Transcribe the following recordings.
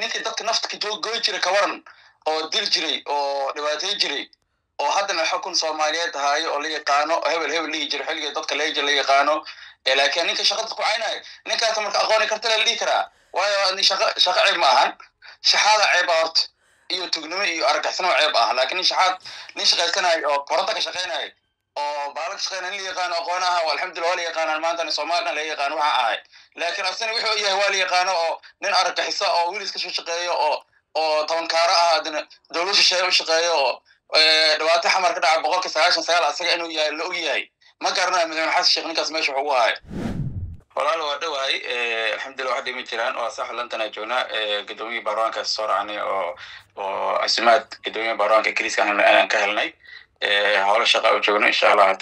ninkii dadka nafta ka joog goy jiray kawaran oo dil jiray oo dhibaatay jiray oo haddana xukun soomaaliyeed ahaayo oo la yaqaano oo hebel hebel dhihi jiro xilliga dadka leeja la yaqaano laakiin ninka shaqada ku caynayo ninkaas marka aqooni karta la dhihi karaa waayo shaqa shaqa ceeb ma ahan shaxaada ceeba horta iyo tugnimo iyo argagixisnimo ceeb ah laakiin nin shaxaad nin shaqaysanayo oo koronta ka shaqaynayo oo baala ka shaqeynaya nin la yaqaano aqoon aha alxamdulillah waa la yaqaanaan maantana soomaalina la yaqaano waxa ahay laakiin asina wuxuu yahay waa la yaqaano oo nin argagixisa oo wilis ka soo shaqeeyo oo oo tobankaaro ah adina dowlad shisheeye u shaqeeyo oo dhibaato xamar ka dhaca boqolka sagaashan sagaal asaga inuu yahay la og yahay ma garanayo madaxweyne xasan sheekh ninkaas meesha wuxuu ugu hayo walaal waa dhowahay alxamdulillah wax dhimi jiraan waa sax lantana joognaa gudoomiyii baarlamaanka soo raacnay oo oo casimaad gudoomiyii baarlamaanka keliiska aan ka helnay howlo shaqa u joogno insha allah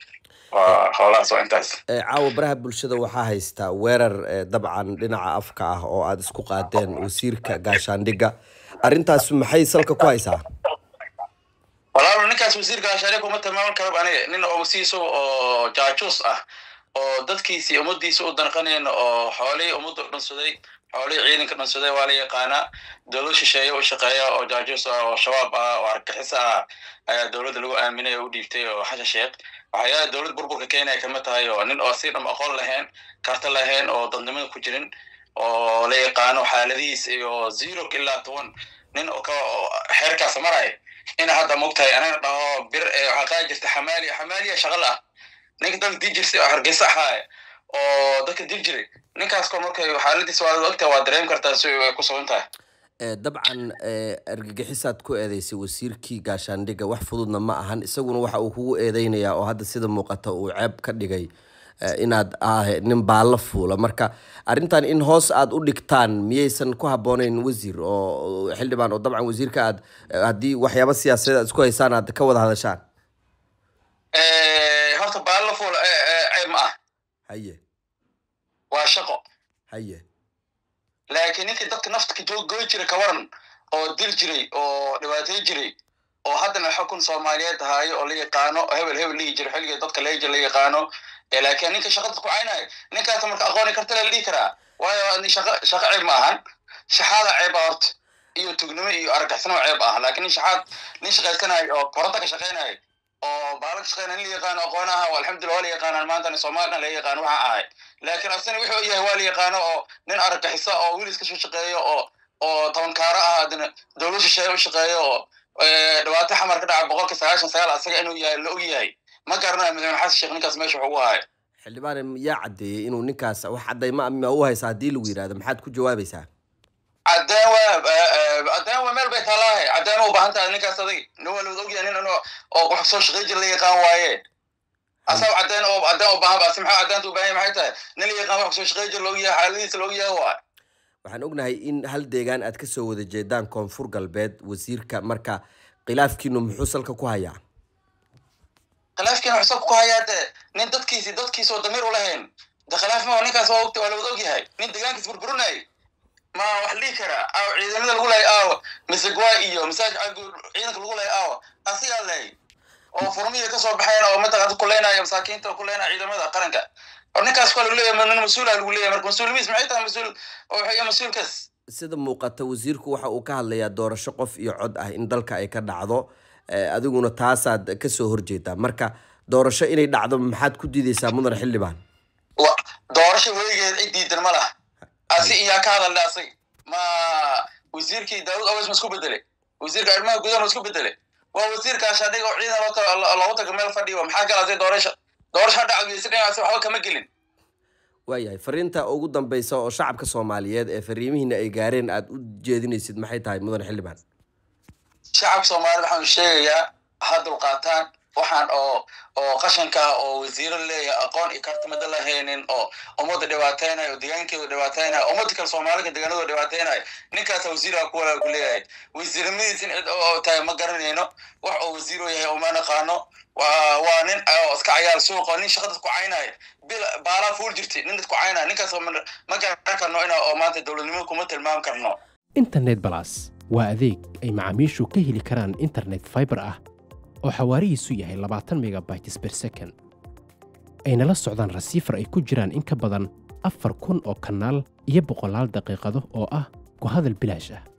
waa howlahaas waa intaas caawa baraha bulshada waxaa haystaa weerar dabcan dhinaca afka ah oo aada isku qaadeen wasiirka gaashaandhigga arrintaas maxay salka ku haysaa walaalo ninkaas wasiirka gaashaandhigga uma tilmaaman karaba aniga nin oo wasiisa oo jaajuus ah oo dadkiisii ummadiisa u danqanayn oo xoolihii ummadda u dhansaday xoolihii ciidanka dhansaday waa la yaqaanaa dowlad shisheeye u shaqeeya oo jaajuus ah oo shabaab ah oo argagixis ah ayaa dowladda lagu aaminay oo u dhiibtay oo xashan sheekh waxyaala dowlad burburka kenya kama tahay oo nin oo si dham aqoon lahayn karta lahayn oo dadnimada ku jirin oo la yaqaano xaaladihiis iyo zero ilaa toban nin oo ka xeerkaas maraya ina hadda mogtahay anana dhaho bir waxaa qaadi jirta xamaaliya xamaaliya shaqal ah ninka dadka dil jirtay oo hargeysa ahaaya oo dadka dil jiray ninkaas kor markay xaaladiis waa ogtahay waa dareemi kartaa si ay ku sugan tahay dabcan argagixisaad ku eedeysay wasiirkii gaashaandhigga wax fududna ma ahan isaguna waxa uu kugu eedeynayaa oo hadda sida muuqata uu ceeb ka dhigay inaad ah nin baalla fuula marka arrintan in hoos aad u dhigtaan miyaysan ku habbooneyn wasiir oo xildhibaan oo dabcan wasiirka aad haddii waxyaaba siyaasadeed aad isku haysaan aad ka wada hadashaan horta baalla fuul ceeb ma ah haye waa shaqo haye laakiin ninkii dadka nafta ka joog goy jiray kawaran oo dil jiray oo dhibaatay jiray oo haddana xukun soomaaliyeed ahaayo oo la yaqaano oo hebel hebel dhihi jiro xilliga dadka leeja la yaqaano laakiin ninka shaqada ku caynayo ninkaas marka aqooni karta la dhihi karaa waayo shaqa shaqa ceeb ma ahan shaxaada ceeba horta iyo tugnimo iyo argagixisnimo ceeb ah laakiin nin shaxaad nin shaqaysanayo oo koronta ka shaqaynayo oo baala ka shaqeynaya nin la yaqaano aqoon aha alxamdulillah waa la yaqaanaan maantana soomaalina la yaqaano waxa ahay laakiin asina wuxuu yahay waa la yaqaano oo nin argagixisa oo wilis ka soo shaqeeyo oo oo tobankaaro ah adina dowlad shisheeye u shaqeeyo oo dhibaato xamar ka dhaca boqolka sagaashan sagaal asaga inuu yahay la og yahay ma garanayo madaxweyne xasan sheekh ninkaas meesha wuxuu ugu hayo xildhibaan yaa caddeeyey inuu ninkaas wax caddayma ma u haysa haddii lagu yidhahdo maxaad ku jawaabaysaa caddeen waa caddeen waa meel bay taallaahay caddeen u baahan tahay ninkaas adag nin waa lawada ogyahay nin oo wax soo shaqey jira la yaqaan waaye asaab caddeen oo caddeen u baahan basi maxaa caddeenta u baahan maxay tahay nin la yaqaan wax soo shaqey jira la ogyahay xaaladiisa la ogyahay waa waxaan ognahay in hal deegaan aad kasoo wada jeedaan koonfur galbeed wasiirka marka khilaafkiinu muxuu salka ku hayaa khilaafkiina wuxuu salka ku hayaa de nin dadkiisi dadkiisa oo damiir u lahayn de khilaaf ma ninkaas waa ogta waa lawada ogyahay nin deegaankiis burburinay ma wax dhihi karaa aaw ciidamada lagu lahay aawa misegwa iyo masaaj ciidanka lagu lahay aawa asigaa lahay oo furmihii kasoo baxayn oo mataqaanta kuleynaya masaakiinta kuleynaya ciidamada qaranka ninkaas waa lagu leeyahay nin mas-uula lagu leeyahay marka mas-uulimiis maxay tahay mas-uul oo waxay mas-uulkaas sida muuqata wasiirku waxa uu ka hadlayaa doorasho qof iyo cod ah in dalka ay ka dhacdo adiguna taasaad kasoo horjeedaa marka doorasho inay dhacdo maxaad ku diideysaa mudan xildhibaan doorasho weligeed cid diidan ma laha asi iyaa ka hadalna asig ma wasiirkii daawud aweys ma isku bedele wasiirka arrimaha gudaha ma isku bedele waa wasiirka gaashaandhig oo ciidan loogu taga meel fadhiyo maxaa galasay doorasho doorasho dhacdiysi dhinacaasi waxba kama gelin waayahay fariinta ugu dambeysa oo shacabka soomaaliyeed ee fariimihiina ay gaareen aada u jeedinaysid maxay tahay mudan xildhibaan shacabka soomaaliyed waxaanu sheegayaa ha dulqaataan waxaan oo oo qashanka oo wasiiro leeyahay aqoon iyo kartimada lahaynin oo ummadda dhibaateynayo oo deegaankeeda dhibaateynayo ummadda kale soomaalika deegaanadooda dhibaateynayo ninkaasa wasiiraha kuwala ku leeyahay wasiiramadiis in cid oo tahay ma garanayno wax oo wasiiro yahay oo ma naqaano waa waa nin oo iska cayaal suuq oo nin shaqada ku caynaya bil baalaa fuul jirtay nin dadku caynaya ninkaas ma garan karno ina oo maanta dowladnimo kuma tilmaam karno internet balas waa adeeg ay macaamiishu ka heli karaan internet fiber ah oo xawaarihiisu yahay labaatan megabytes per second ayna la socdaan rasiifar ay ku jiraan in ka badan afar kun oo kanaal iyo boqolaal daqiiqado oo ah ku hadal bilaash ah